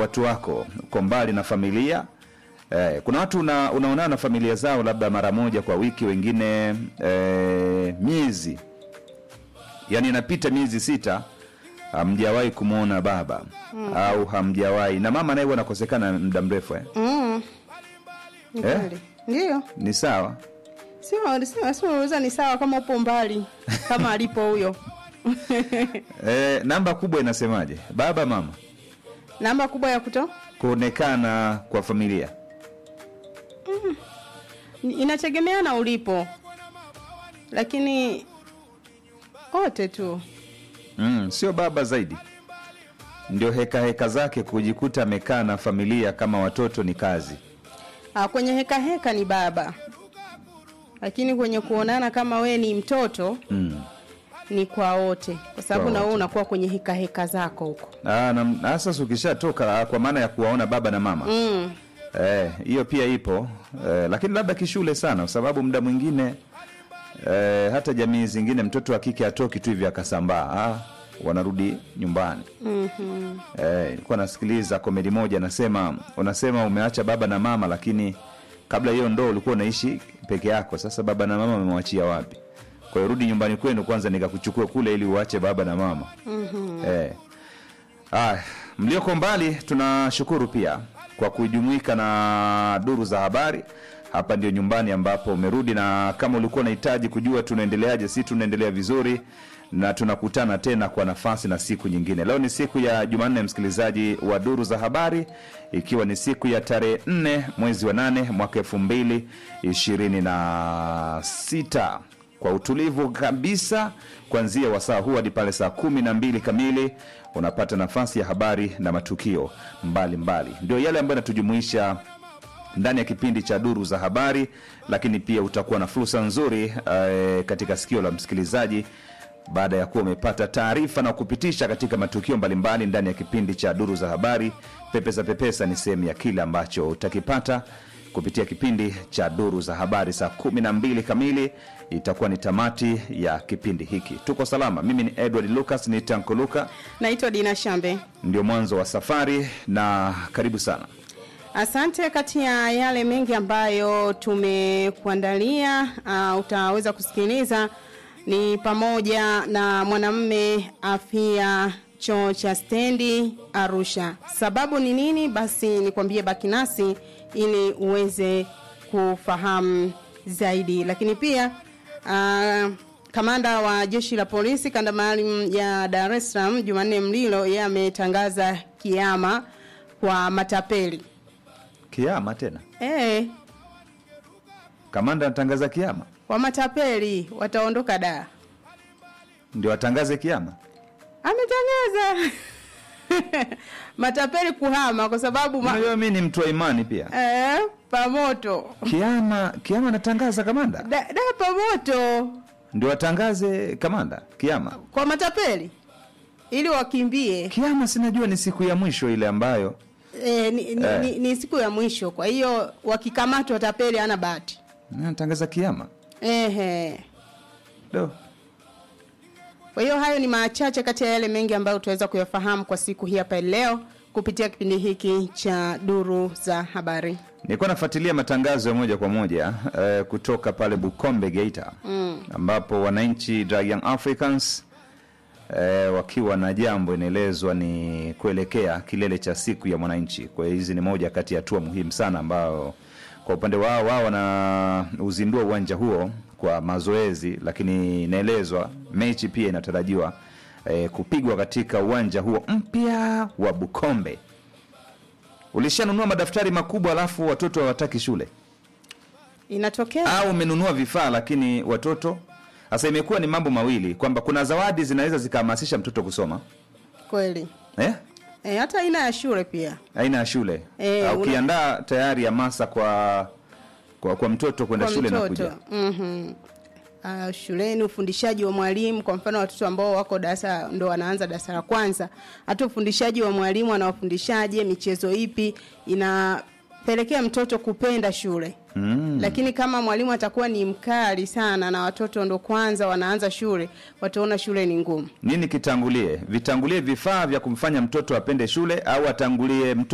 watu wako, uko mbali na familia eh, kuna watu una, unaonana na familia zao labda mara moja kwa wiki, wengine eh, miezi, yani inapita miezi sita hamjawahi kumwona baba au hamjawahi na mama naye huwa anakosekana muda mrefu eh? Mm. Ni Eh? kweli. Ndio. Ni sawa Sio sio sio unaweza ni sawa kama upo mbali kama alipo huyo. eh, namba kubwa inasemaje? Baba mama Namba kubwa ya kuto kuonekana kwa familia inategemea na ulipo. Lakini wote tu. mm, sio baba zaidi, ndio heka heka zake kujikuta amekaa na familia kama watoto ni kazi. Ah, kwenye heka heka ni baba. Lakini kwenye kuonana kama we ni mtoto mm. ni kwa wote, kwa sababu Kwa na wewe wote. unakuwa kwenye heka heka zako huko. Ah, na, na sasa ukishatoka ah, kwa maana ya kuwaona baba na mama Mm. Eh, hiyo pia ipo eh, lakini labda kishule sana, kwa sababu muda mwingine eh, hata jamii zingine mtoto wa kike atoki tu hivi akasambaa, ah, wanarudi nyumbani. Mhm. Eh, nilikuwa nasikiliza komedi moja, nasema unasema umeacha baba na mama, lakini kabla hiyo ndoo ulikuwa unaishi peke yako. Sasa baba na mama wamewachia wapi? Kwa hiyo rudi nyumbani kwenu kwanza, nikakuchukua kule ili uache baba na mama. Mhm. Eh. Ah, mlioko mbali tunashukuru pia kwa kujumuika na duru za habari. Hapa ndio nyumbani ambapo umerudi, na kama ulikuwa unahitaji kujua tunaendeleaje, si tunaendelea vizuri na tunakutana tena kwa nafasi na siku nyingine. Leo ni siku ya Jumanne, msikilizaji wa duru za habari, ikiwa ni siku ya tarehe 4 mwezi wa 8 mwaka elfu mbili ishirini na sita kwa utulivu kabisa kuanzia wasaa huu hadi pale saa kumi na mbili kamili unapata nafasi ya habari na matukio mbalimbali mbali. Ndio yale ambayo yanatujumuisha ndani ya kipindi cha duru za habari, lakini pia utakuwa na fursa nzuri eh, katika sikio la msikilizaji baada ya kuwa umepata taarifa na kupitisha katika matukio mbalimbali ndani ya kipindi cha duru za habari. Pepesa Pepesa ni sehemu ya kile ambacho utakipata kupitia kipindi cha duru za habari saa kumi na mbili kamili itakuwa ni tamati ya kipindi hiki. Tuko salama. Mimi ni Edward Lucas, ni Tanko Luka, Naitwa Dina Shambe. ndio mwanzo wa safari na karibu sana. Asante. Kati ya yale mengi ambayo tumekuandalia, uh, utaweza kusikiliza ni pamoja na mwanamume afia choo cha stendi Arusha. Sababu ni nini? Basi nikwambie, baki nasi ili uweze kufahamu zaidi, lakini pia uh, kamanda wa jeshi la polisi kanda maalum ya Dar es Salaam Jumanne Mlilo yeye ametangaza kiama kwa matapeli. Kiama tena, Eh, kamanda anatangaza kiama, wa matapeli wataondoka da. ndio atangaze kiama. Ametangaza matapeli kuhama kwa sababu ma, Unajua mi ni mtu wa imani pia. eh, pamoto Kiama, kiama anatangaza kamanda, da, da pamoto ndio atangaze kamanda kiama. kwa matapeli ili wakimbie. Kiama sinajua ni siku ya mwisho ile ambayo Eh, ni, ni, Eh. ni, ni siku ya mwisho, kwa hiyo wakikamatwa tapeli ana bahati. anatangaza kiama. Ehe. Do. Kwa hiyo hayo ni machache kati ya yale mengi ambayo utaweza kuyafahamu kwa siku hii hapa leo kupitia kipindi hiki cha duru za habari. Nilikuwa nafuatilia matangazo ya moja kwa moja eh, kutoka pale Bukombe Geita Mm. ambapo wananchi the Young Africans eh, wakiwa na jambo inaelezwa ni kuelekea kilele cha siku ya mwananchi. Kwa hiyo hizi ni moja kati ya hatua muhimu sana ambao kwa upande wao wao wana uzindua uwanja huo kwa mazoezi, lakini inaelezwa mechi pia inatarajiwa eh, kupigwa katika uwanja huo mpya wa Bukombe. Ulishanunua madaftari makubwa alafu watoto hawataki shule, Inatokea au umenunua vifaa lakini watoto sasa. Imekuwa ni mambo mawili kwamba kuna zawadi zinaweza zikahamasisha mtoto kusoma kweli. eh? E, hata aina ya shule pia aina ya shule Eh, au una- ukiandaa tayari hamasa kwa, kwa kwa mtoto kwenda kwa shule na mtoto kuja mm Uh, shuleni ufundishaji wa mwalimu kwa mfano watoto ambao wako darasa ndo wanaanza darasa la kwanza hata ufundishaji wa mwalimu anawafundishaje michezo ipi inapelekea mtoto kupenda shule mm. lakini kama mwalimu atakuwa ni mkali sana na watoto ndo kwanza wanaanza shule wataona shule ni ngumu Nini kitangulie? Vitangulie vifaa vya kumfanya mtoto apende shule au atangulie mtoto